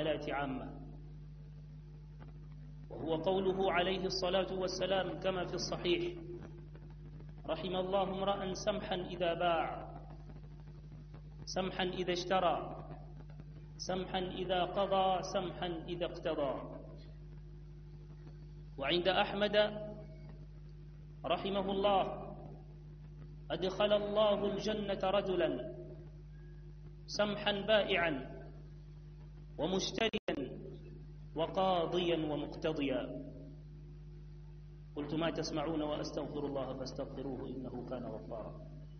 المعاملات عامة وهو قوله عليه الصلاة والسلام كما في الصحيح رحم الله امرأ سمحا إذا باع سمحا إذا اشترى سمحا إذا قضى سمحا إذا اقتضى وعند أحمد رحمه الله أدخل الله الجنة رجلا سمحا بائعا ومشتريا وقاضيا ومقتضيا قلت ما تسمعون وأستغفر الله فاستغفروه إنه كان غفارا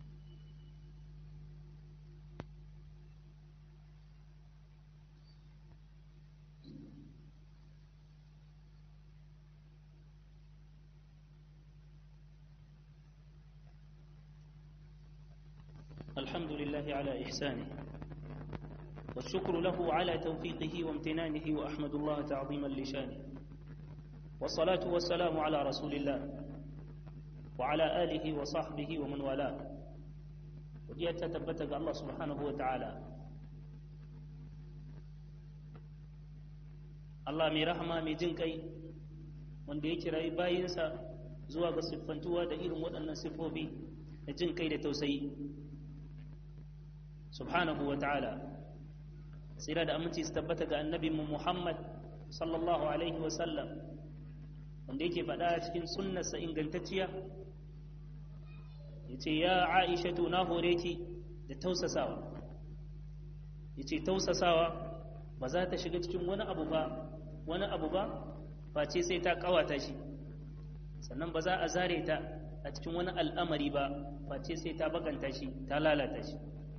الحمد لله على إحسانه والشكر له على توفيقه وامتنانه وأحمد الله تعظيما لشانه والصلاة والسلام على رسول الله وعلى آله وصحبه ومن والاه ودي تتبتك الله سبحانه وتعالى Allah mai rahama mai jin kai wanda ya kirayi bayinsa zuwa ga siffantuwa da irin waɗannan siffofi da jin kai da tausayi subhanahu wa ta'ala tsira da aminci su tabbata ga annabinmu Muhammad sallallahu alaihi wa sallam wanda yake faɗa cikin sunnarsa ingantacciya ya ce ya aishatu na hore ki da tausasawa ya ce tausasawa ba za ta shiga cikin wani abu ba wani abu ba face sai ta kawata shi sannan ba za a zare ta a cikin wani al'amari ba face sai ta bakanta shi ta lalata shi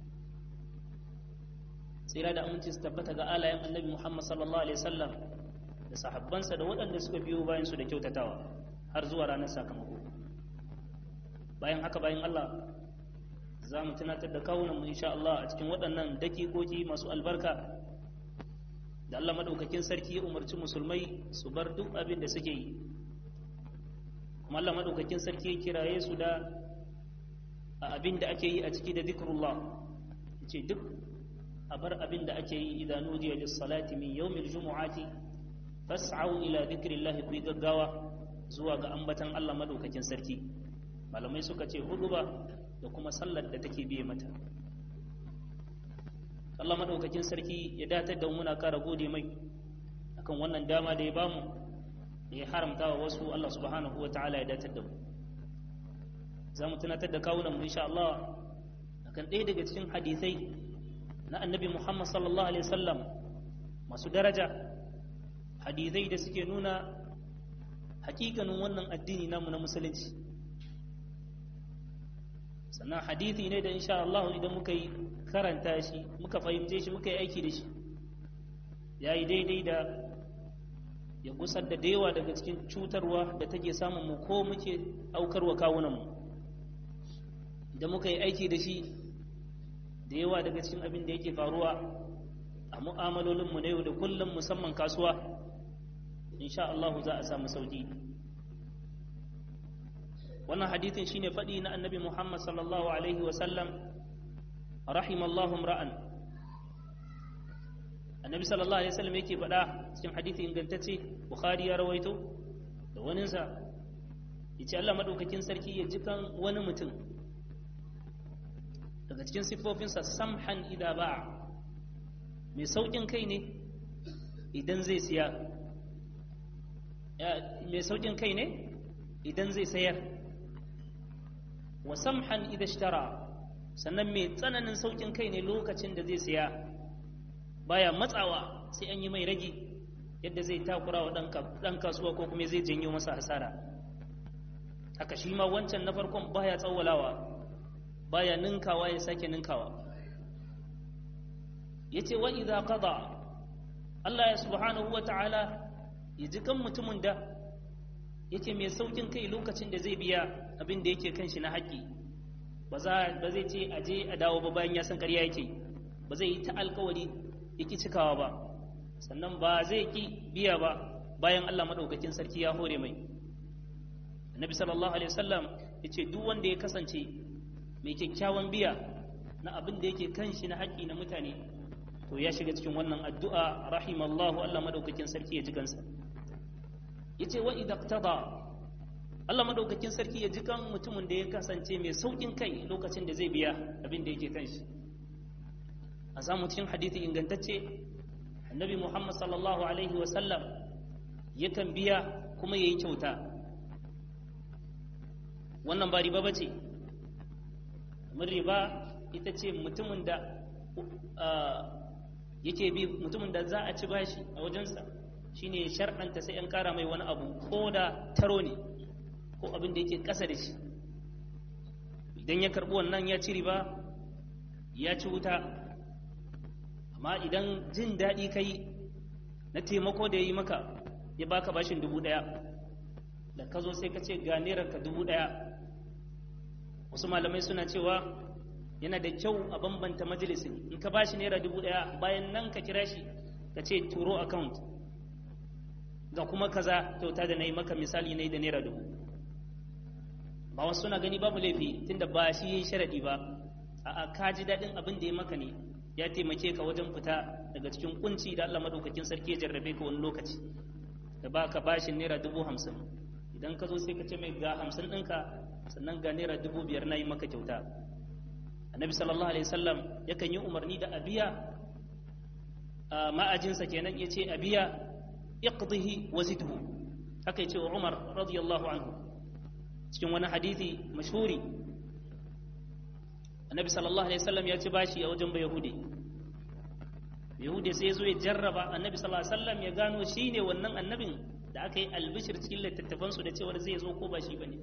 tsira da aminci su tabbata ga alayen annabi muhammad sallallahu alaihi wasallam da sahabbansa da waɗanda suka biyo bayan su da kyautatawa har zuwa ranar sakamako bayan haka bayan allah za mu tunatar da kawunan mu insha Allah a cikin waɗannan dakikoki masu albarka da Allah maɗaukakin sarki ya umarci musulmai su bar duk abin da suke yi kuma Allah maɗaukakin sarki ya kiraye su da abin da ake yi a ciki da zikrullah ya ce duk a bar abin da ake yi idan nudiya lis salati min yawmil jumu'ati fas'au ila dhikrillahi ku gaggawa zuwa ga ambatan Allah maɗaukakin sarki malamai suka ce huduba da kuma sallar da take biye mata Allah madaukakin sarki ya datar da muna kara gode mai akan wannan dama da ya bamu da ya haramta wa wasu Allah subhanahu wa ta'ala ya datar da mu za mu tunatar da kawunan mu insha Allah akan ɗaya daga cikin hadisai na annabi Muhammad sallallahu alaihi wasallam masu daraja hadisai da suke nuna hakikanin wannan addini namu na musulunci sannan hadithi ne da insha Allah idan muka yi karanta shi muka fahimce shi muka yi aiki da shi ya yi daidai da ya gusar da yawa daga cikin cutarwa da take samun mu ko muke aukarwa kawunanmu idan muka yi aiki da shi da yawa daga cikin abin da yake faruwa a mu'amalolinmu na yau da kullum musamman kasuwa insha Allah za a samu sauki wannan hadithin shine faɗi na annabi Muhammad sallallahu alaihi wasallam rahimallahu ra'an annabi sallallahu alaihi wasallam yake faɗa cikin hadithi ingantacce bukhari ya rawaito da waninsa yace Allah madaukakin sarki ya ji kan wani mutum daga cikin siffofinsa samhan idza ba'a mai saukin kai ne idan zai siya mai saukin kai ne idan zai sayar wa samhan idza ishtara sannan mai tsananin saukin kai ne lokacin da zai siya baya matsawa sai an yi mai ragi yadda zai takura wa ɗan kasuwa ko kuma zai janyo masa hasara haka shi ma wancan na farkon baya tsawalawa baya ninkawa ya sake ninkawa ya ce wa idha qada Allah ya subhanahu wa ta'ala ya ji kan mutumin da yake mai saukin kai lokacin da zai biya abin da yake kan shi na haƙƙi ba zai ce a je a dawo ba bayan ya san ƙarya yake ba zai yi ta alkawari yake cikawa ba sannan ba zai ki biya ba bayan Allah maɗaukakin sarki ya hore mai annabi sallallahu alaihi wasallam ya ce duk wanda ya kasance mai kyakkyawan biya na abin da yake kan shi na haƙƙi na mutane to to ya shiga cikin wannan addu'a rahimallahu Allah madaukakin sarki ya ji kansa yace wa idza qtada Allah madaukakin sarki ya ji kan mutumin da ya kasance mai saukin kai lokacin da zai biya abin da yake kan shi a samu cikin hadithi ingantacce annabi Muhammad sallallahu alaihi wa sallam yakan biya kuma yayi kyauta wannan ba riba bace mun riba ita ce mutumin da yake bi mutumin da za a ci bashi a wajensa shine ya sharɗanta sai an ƙara mai wani abu ko da taro ne ko abin da yake ƙasa da shi idan ya karɓi wannan ya ci riba ya ci wuta amma idan jin daɗi kai na taimako da ya yi maka ya baka bashin dubu ɗaya da ka zo sai ka ce ga ka dubu ɗaya wasu malamai suna cewa yana da kyau a bambanta majalisin in ka bashi naira dubu ɗaya bayan nan ka kira shi ka ce turo account ga kuma kaza kyauta da na yi maka misali na yi da naira dubu ba wasu suna gani babu laifi tunda ba shi yi sharaɗi ba a ka ji daɗin abin da ya maka ne ya taimake ka wajen fita daga cikin kunci da Allah madaukakin sarki ya jarrabe ka wani lokaci da ba ka bashin naira dubu hamsin idan ka zo sai ka ce mai ga hamsin ɗinka sannan ga naira dubu biyar na yi maka kyauta annabi sallallahu alaihi wasallam yakan yi umarni da abiya ma'ajinsa kenan ya ce abiya iqdihi wa zidhu haka ya ce wa umar radiyallahu anhu cikin wani hadithi mashhuri annabi sallallahu alaihi wasallam ya ci bashi a wajen bayahudi yahudi sai ya zo ya jarraba annabi sallallahu alaihi wasallam ya gano shine wannan annabin da aka yi albishir cikin littattafansu da cewar zai zo ko ba shi bane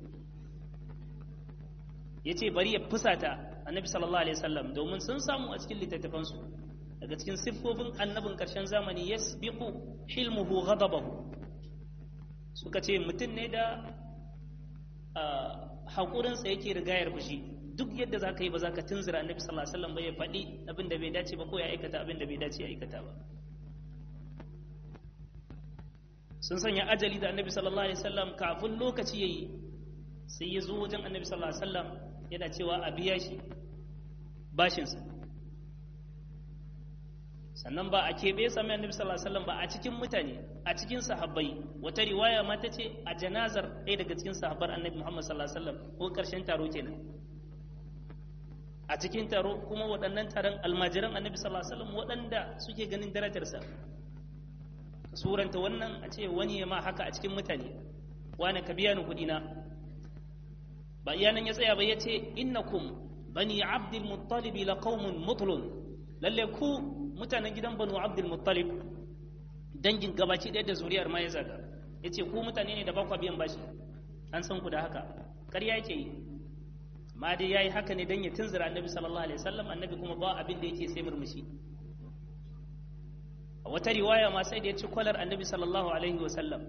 ya ce bari ya fusata annabi sallallahu alaihi wasallam domin sun samu a cikin littattafansu daga cikin siffofin annabin karshen zamani yasbiqu hilmuhu ghadabahu suka ce mutum ne da haƙurinsa yake rigayar fushi duk yadda za ka yi ba za ka tunzura annabi sallallahu alaihi wasallam ba ya faɗi abin da bai dace ba ko ya aikata abin da bai dace ya aikata ba sun sanya ajali da annabi sallallahu alaihi wasallam kafin lokaci yayi sai ya zo wajen annabi sallallahu alaihi wasallam yana cewa a biya shi bashinsa sannan ba a keɓe sami annabi sallallahu alaihi wasallam ba a cikin mutane a cikin sahabbai wata riwaya ma ta ce a janazar ɗaya daga cikin sahabbar annabi muhammad sallallahu alaihi wasallam ko ƙarshen taro kenan a cikin taro kuma waɗannan taron almajiran annabi sallallahu alaihi wasallam waɗanda suke ganin darajarsa suranta wannan a ce wani ya ma haka a cikin mutane wani ka biya ni kuɗi na ba iya nan ya tsaya ba ya ce innakum bani abdul muttalib la qaumun mutlun lalle ku mutanen gidan banu abdul muttalib dangin gabaci ɗaya da zuriyar ma ya zaga ya ce ku mutane ne da bakwa biyan bashi an san ku da haka ƙarya yake yi ma dai ya yi haka ne don ya tunzura annabi sallallahu alaihi wasallam annabi kuma ba abin da yake sai murmushi a wata riwaya ma sai da ya ci kwalar annabi sallallahu alaihi wasallam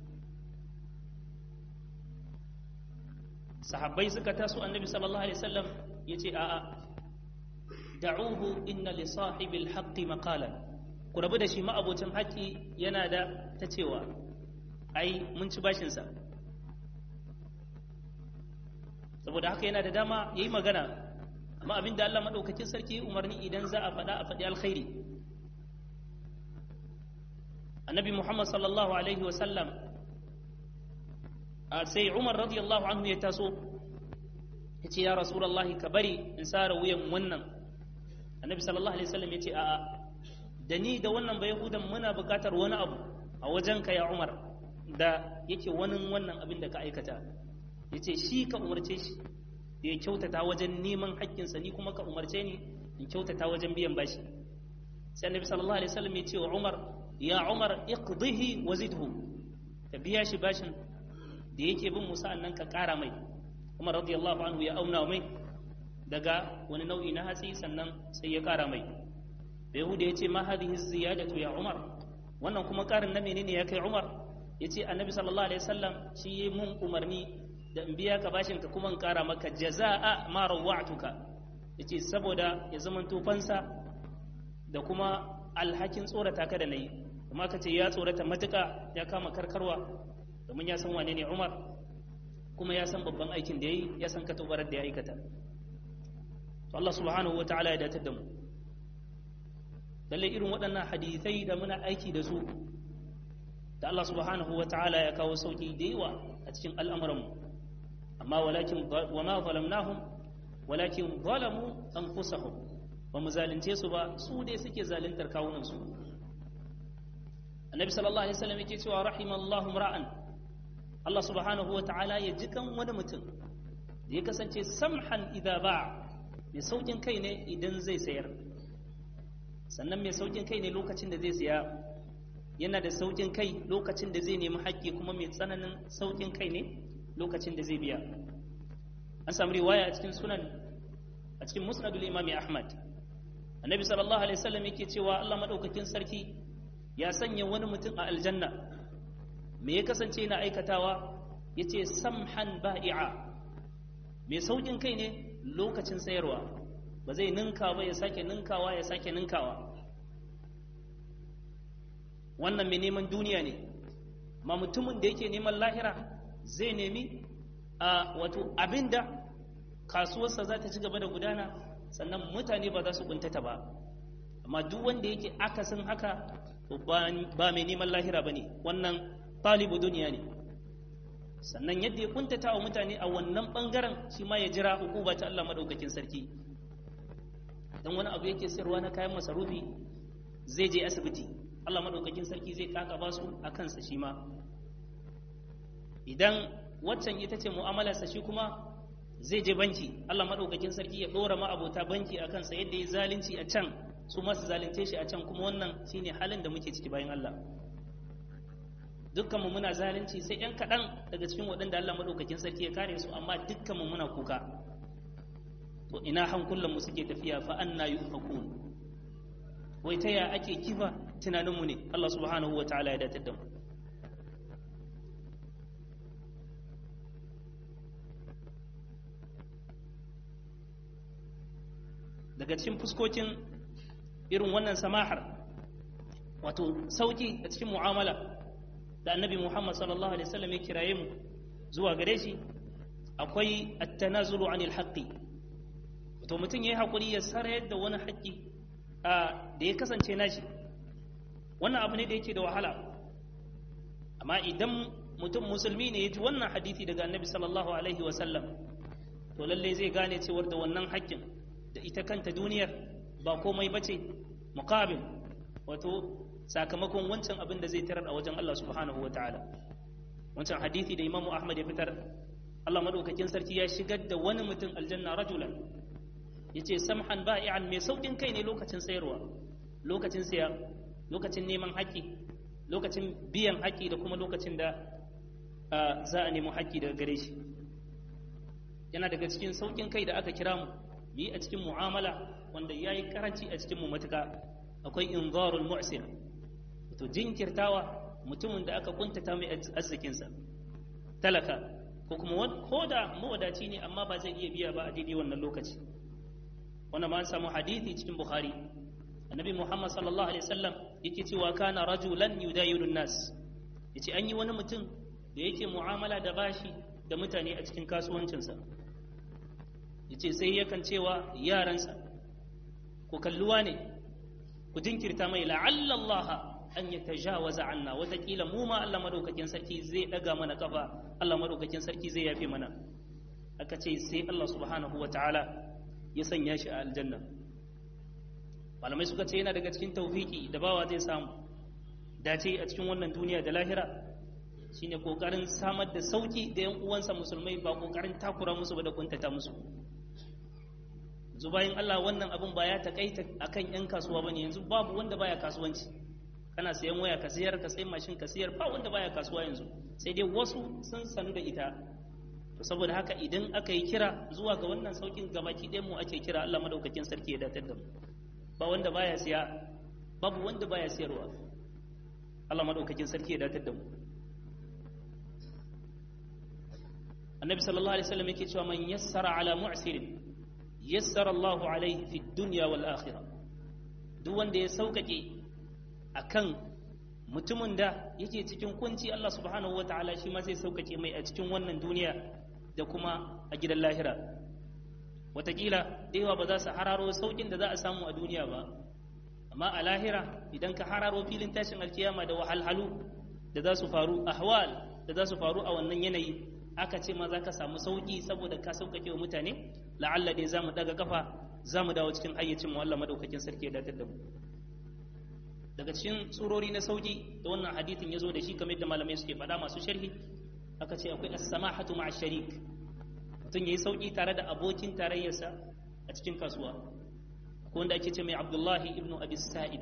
sahabbai suka taso annabi sallallahu alaihi wasallam ya ce a'a da'uhu inna li sahibil haqqi maqalan ku rabu da shi ma'abocin haƙƙi yana da ta cewa ai mun ci bashin sa saboda haka yana da dama yayi magana amma abinda Allah madaukakin sarki umarni idan za a faɗa a faɗi alkhairi annabi Muhammad sallallahu alaihi wasallam sai Umar radiyallahu anhu ya taso ya ce ya Rasulullahi ka bari in sara wuyan wannan annabi sallallahu alaihi wasallam ya ce a'a da ni da wannan ba yahudan muna buƙatar wani abu a wajenka ya Umar da yake wani wannan abin da ka aikata ya ce shi ka umarce shi da ya kyautata wajen neman haƙƙinsa ni kuma ka umarce ni in kyautata wajen biyan bashi sai annabi sallallahu alaihi wasallam ya ce wa Umar ya Umar iqdihi wa zidhu ka biya shi bashin da yake bin Musa annan ka ƙara mai Umar radiyallahu anhu ya auna mai daga wani nau'i na hatsi sannan sai ya ƙara mai da Yahuda ya ce ma hadhihi ziyadatu ya Umar wannan kuma ƙarin na menene ya kai Umar ya ce annabi sallallahu alaihi wasallam shi yi mun umarni da in biya ka bashin ka kuma in ƙara maka jaza'a ma rawatuka ya ce saboda ya zama tufansa da kuma alhakin tsorata ka da na yi kuma ka ce ya tsorata matuƙa ya kama karkarwa domin ya san wane ne umar kuma ya san babban aikin da ya yi ya san katobarar da ya aikata to Allah subhanahu wa ta'ala ya datar da mu lalle irin waɗannan hadithai da muna aiki da su da Allah subhanahu wa ta'ala ya kawo sauki da yawa a cikin al'amuranmu amma walakin wa ma zalamnahum walakin zalamu anfusahum ba mu zalunce su ba su dai suke zaluntar kawunan su annabi sallallahu alaihi wasallam yake cewa rahimallahu ra'an Allah subhanahu wa ta'ala ya jikan wani mutum da ya kasance samhan idza ba mai saukin kai ne idan zai sayar sannan mai saukin kai ne lokacin da zai siya yana da saukin kai lokacin da zai nemi haƙƙi kuma mai tsananin saukin kai ne lokacin da zai biya an samu riwaya a cikin sunan a cikin musnadul imami ahmad annabi sallallahu alaihi wasallam yake cewa Allah madaukakin sarki ya sanya wani mutum a aljanna me ya kasance yana aikatawa yace samhan ba'i'a mai saukin kai ne lokacin sayarwa ba zai ninka ba ya sake ninkawa ya sake ninkawa wannan mai neman duniya ne ma mutumin da yake neman lahira zai nemi a wato abinda kasuwarsa za ta ci gaba da gudana sannan mutane ba za su kuntata ba amma duk wanda yake akasin haka ba mai neman lahira ba ne wannan talibu duniya ne sannan yadda ya kuntata wa mutane a wannan bangaren shi ma ya jira hukuma ta Allah madaukakin sarki dan wani abu yake sayarwa na kayan masarufi zai je asibiti Allah madaukakin sarki zai kaka ba su a kansa shi ma idan waccan ita ce mu'amalarsa shi kuma zai je banki Allah madaukakin sarki ya dora ma abota banki a kansa yadda ya zalunci a can su masu zalunce shi a can kuma wannan shine halin da muke ciki bayan Allah dukkanmu muna zalunci sai ‘yan kaɗan daga cikin waɗanda Allah maɗaukakin sarki ya kare su amma dukkanmu muna kuka to ina hankulanmu suke tafiya fa an na yi ufakun wai ta ya ake kifa tunaninmu ne Allah subhanahu wa ta'ala ya datar da mu daga cikin fuskokin irin wannan samahar wato sauki a cikin mu'amala da annabi Muhammad sallallahu alaihi wasallam ya kiraye mu zuwa gare shi akwai at-tanazulu anil haqqi to mutum yayi hakuri ya sarayar da wani haƙƙi da ya kasance nashi wannan abu ne da yake da wahala amma idan mutum musulmi ne ya ji wannan hadisi daga annabi sallallahu alaihi wasallam to lalle zai gane cewar da wannan haƙƙin da ita kanta duniyar ba komai bace muqabil wato sakamakon wancan abin da zai tarar a wajen Allah subhanahu wa ta'ala wancan hadithi da imamu Ahmad ya fitar Allah madaukakin sarki ya shigar da wani mutum aljanna rajulan yace samhan ba'i'an mai saukin kai ne lokacin sayarwa lokacin siya lokacin neman haƙƙi lokacin biyan haƙƙi da kuma lokacin da za a nemi haƙƙi daga gare shi yana daga cikin saukin kai da aka kira mu yi a cikin mu'amala wanda ya yi karanci a cikin mu matuka akwai inzarul mu'sir to jinkirtawa mutumin da aka kuntata mai arzikinsa talaka ko kuma ko da mawadaci ne amma ba zai iya biya ba a daidai wannan lokaci wannan ma an samu hadithi cikin bukhari annabi muhammad sallallahu alaihi wasallam yake cewa kana rajulan yudayilun nas yace an yi wani mutum da yake mu'amala da bashi da mutane a cikin kasuwancinsa yace sai yakan cewa yaransa ku kalluwa ne ku jinkirta mai la'alla Allah an ya tajawaza anna watakila mu ma Allah madaukakin sarki zai daga mana kafa Allah madaukakin sarki zai yafe mana aka ce sai Allah subhanahu wa ta'ala ya sanya shi a aljanna malamai suka ce yana daga cikin taufiki da bawa zai samu dace a cikin wannan duniya da lahira shine kokarin samar da sauki da yan uwansa musulmai ba kokarin takura musu ba da kuntata musu yanzu bayan Allah wannan abin ba ya takaita akan yan kasuwa bane yanzu babu wanda baya kasuwanci kana sayan waya ka sayar ka sayi mashin ka sayar ba wanda baya kasuwa yanzu sai dai wasu sun sanu da ita to saboda haka idan aka yi kira zuwa ga wannan saukin gabaki ɗayan mu ake kira Allah madaukakin sarki ya datar da mu ba wanda baya siya babu wanda baya siyarwa Allah madaukakin sarki ya datar da mu annabi sallallahu alaihi wasallam yake cewa man yassara ala mu'sirin yassara Allahu alaihi fi dunya wal akhirah duk wanda ya sauƙaƙe akan mutumin da yake cikin kunci Allah subhanahu wataala shi ma zai sauƙaƙe mai a cikin wannan duniya da kuma a gidan lahira wataƙila da yawa ba za su hararo sauƙin da za a samu a duniya ba amma a lahira idan ka hararo filin tashin alkiyama da wahalhalu da za su faru ahwal da za su faru a wannan yanayi aka ce ma za ka samu sauƙi saboda ka sauƙaƙe wa mutane la'alla dai za mu daga kafa za mu dawo cikin hayyacin mu Allah madaukakin sarki ya datar da mu daga cikin tsurori na sauƙi da wannan hadithin ya zo da shi kamar da malamai suke faɗa masu sharhi aka ce akwai as-samahatu ma'a sharik mutum yayi sauƙi tare da abokin tarayyarsa a cikin kasuwa ko wanda ake ce mai Abdullahi ibn Abi Sa'id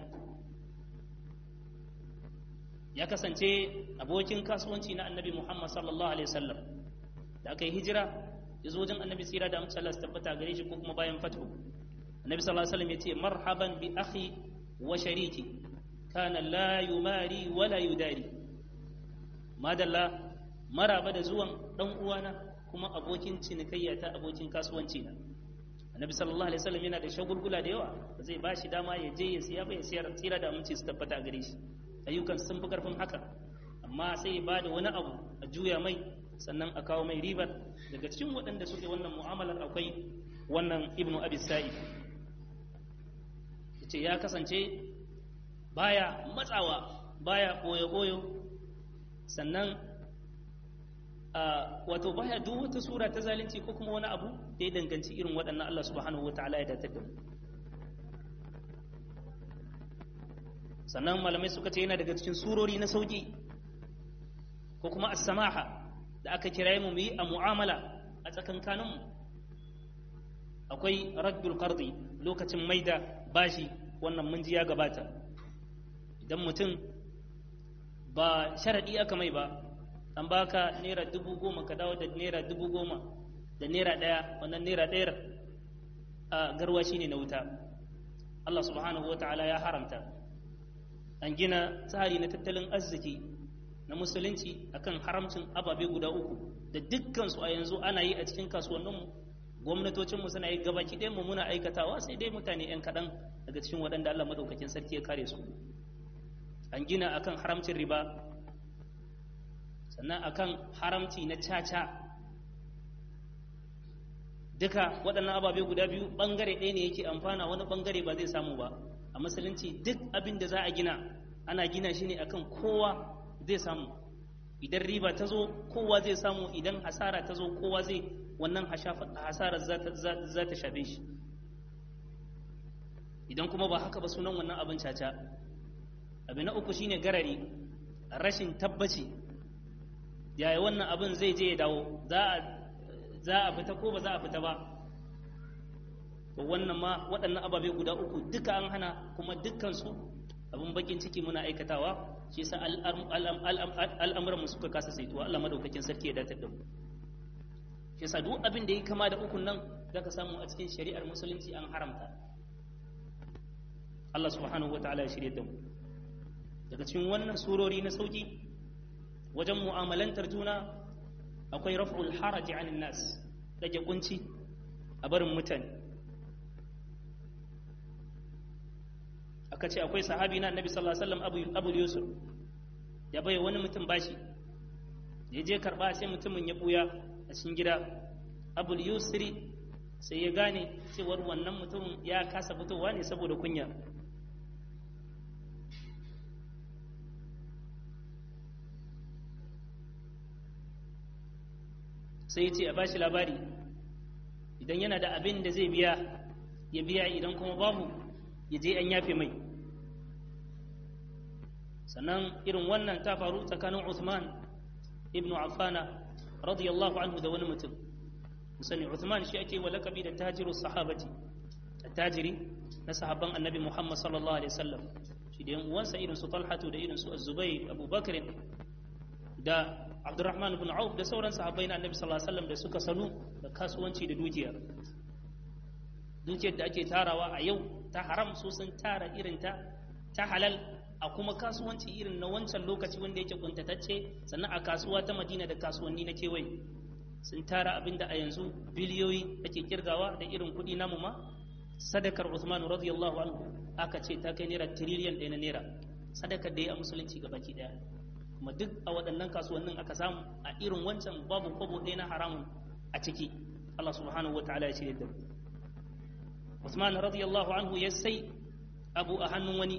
ya kasance abokin kasuwanci na Annabi Muhammad sallallahu alaihi wasallam da aka yi hijira ya zo wajen Annabi tsira da amince Allah su tabbata gare shi ko kuma bayan fatu Annabi sallallahu alaihi wasallam ya ce marhaban bi akhi wa shariki kana la yumari wala yudari madalla maraba da zuwan dan uwana kuma abokin cinikayya ta abokin kasuwanci na annabi sallallahu alaihi wasallam yana da shagulgula da yawa zai ba shi dama ya je ya siya bai siyar tsira da aminci su tabbata gare shi ayyukan sun fi karfin haka amma sai ba da wani abu a juya mai sannan a kawo mai ribar daga cikin waɗanda suke wannan mu'amalar akwai wannan ibnu abi sa'id yace ya kasance baya matsawa baya koyo-koyo sannan wato baya duk wata sura ta zalunci ko kuma wani abu da ya danganci irin waɗannan Allah subhanahu wata'ala ya datar da mu sannan malamai suka ce yana daga cikin surori na sauki ko kuma as-samaha da aka kira mu yi a mu'amala a tsakankanin mu akwai raddul qardi lokacin maida bashi wannan mun ji ya gabata idan mutum ba sharaɗi aka mai ba an baka naira dubu goma ka dawo da naira dubu goma da naira ɗaya wannan naira ɗayar a garwashi ne na wuta Allah subhanahu wa ta'ala ya haramta an gina tsari na tattalin arziki na musulunci akan haramcin ababe guda uku da dukkansu a yanzu ana yi a cikin kasuwanninmu gwamnatocinmu suna yi gabaki ɗayan mu muna aikatawa sai dai mutane 'yan kaɗan daga cikin waɗanda Allah maɗaukakin sarki ya kare su an gina akan haramcin riba sannan akan haramci na caca duka waɗannan ababe guda biyu ɓangare ɗaya ne yake amfana wani ɓangare ba zai samu ba a musulunci duk abin da za a gina ana gina shi ne akan kowa zai samu idan riba ta zo kowa zai samu idan hasara ta zo kowa zai wannan hasarar za ta shafe shi idan kuma ba haka ba sunan wannan abin caca abu na uku shine garari rashin tabbaci yaya wannan abin zai je ya dawo za a fita ko ba za a fita ba to wannan ma waɗannan ababe guda uku duka an hana kuma dukkansu abin bakin ciki muna aikatawa shi yasa al'amuran mu suka kasa saituwa Allah madaukakin sarki ya datar da mu shi yasa duk abin da ya kama da ukun nan zaka samu a cikin shari'ar musulunci an haramta Allah subhanahu wa ta'ala ya shirye da mu daga cikin wannan surori na sauki wajen mu'amalantar juna akwai raf'ul haraji anin nas rage kunci a barin mutane aka ce akwai sahabi na annabi sallallahu alaihi wasallam abu yusuf ya bai wani mutum bashi ya je karba sai mutumin ya buya a cikin gida abul yusri sai ya gane cewar wannan mutumin ya kasa fitowa ne saboda kunya sai ya ce a bashi labari idan yana da abin da zai biya ya biya idan kuma babu ya je an yafe mai sannan irin wannan ta faru tsakanin Uthman ibn Affana radiyallahu anhu da wani mutum musani Uthman shi ake wa lakabi da tajiru sahabati tajiri na sahabban annabi Muhammad sallallahu alaihi wasallam shi da yan uwansa irin su Talhatu da irin su Az-Zubair Abu Bakr da Abdurrahman ibn Auf da sauran sahabbai na annabi sallallahu alaihi wasallam da suka sanu da kasuwanci da dukiya dukiyar da ake tarawa a yau ta haram su sun tara irin ta ta halal a kuma kasuwanci irin na wancan lokaci wanda yake kuntatacce sannan a kasuwa ta madina da kasuwanni na kewaye sun tara abin da a yanzu biliyoyi ake kirgawa da irin kuɗi namu ma sadakar Uthman radiyallahu anhu aka ce ta kai naira tiriliyan ɗaya na naira sadakar da ya a musulunci ga baki ɗaya kuma duk a waɗannan kasuwannin aka samu a irin wancan babu kwabo ɗaya na haramun a ciki Allah subhanahu wa ta'ala ya shirya da mu Usman radiyallahu anhu ya sai abu a hannun wani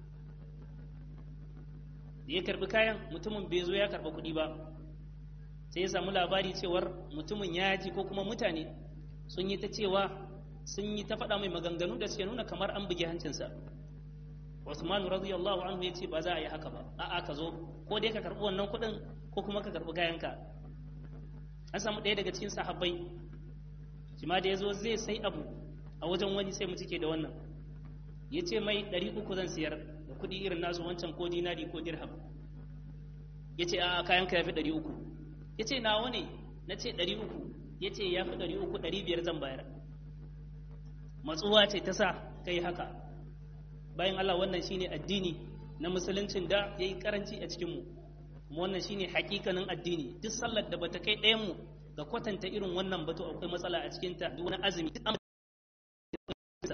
da ya karbi kayan mutumin bai zo ya karba kuɗi ba sai ya samu labari cewar mutumin ya ji ko kuma mutane sun yi ta cewa sun yi ta faɗa mai maganganu da suke nuna kamar an bugi hancinsa Usman radiyallahu anhu ya ce ba za a yi haka ba a'a ka zo ko dai ka karɓi wannan kuɗin ko kuma ka karɓi kayanka an samu ɗaya daga cikin sahabbai shi ma da ya zo zai sai abu a wajen wani sai mu cike da wannan ya ce mai ɗari uku zan siyar da kuɗi irin nasu wancan ko dinari ko dirham ya ce a kayanka ya fi ɗari uku ya ce nawa ne na ce ɗari uku ya ce ya fi ɗari uku ɗari biyar zan bayar matsuwa ce ta sa kai haka bayan Allah wannan shine addini na musuluncin da ya yi karanci a cikinmu kuma wannan shine hakikanin addini duk sallar da bata kai ɗayan mu ga kwatanta irin wannan batu akwai matsala a cikinta duk wani azumi duk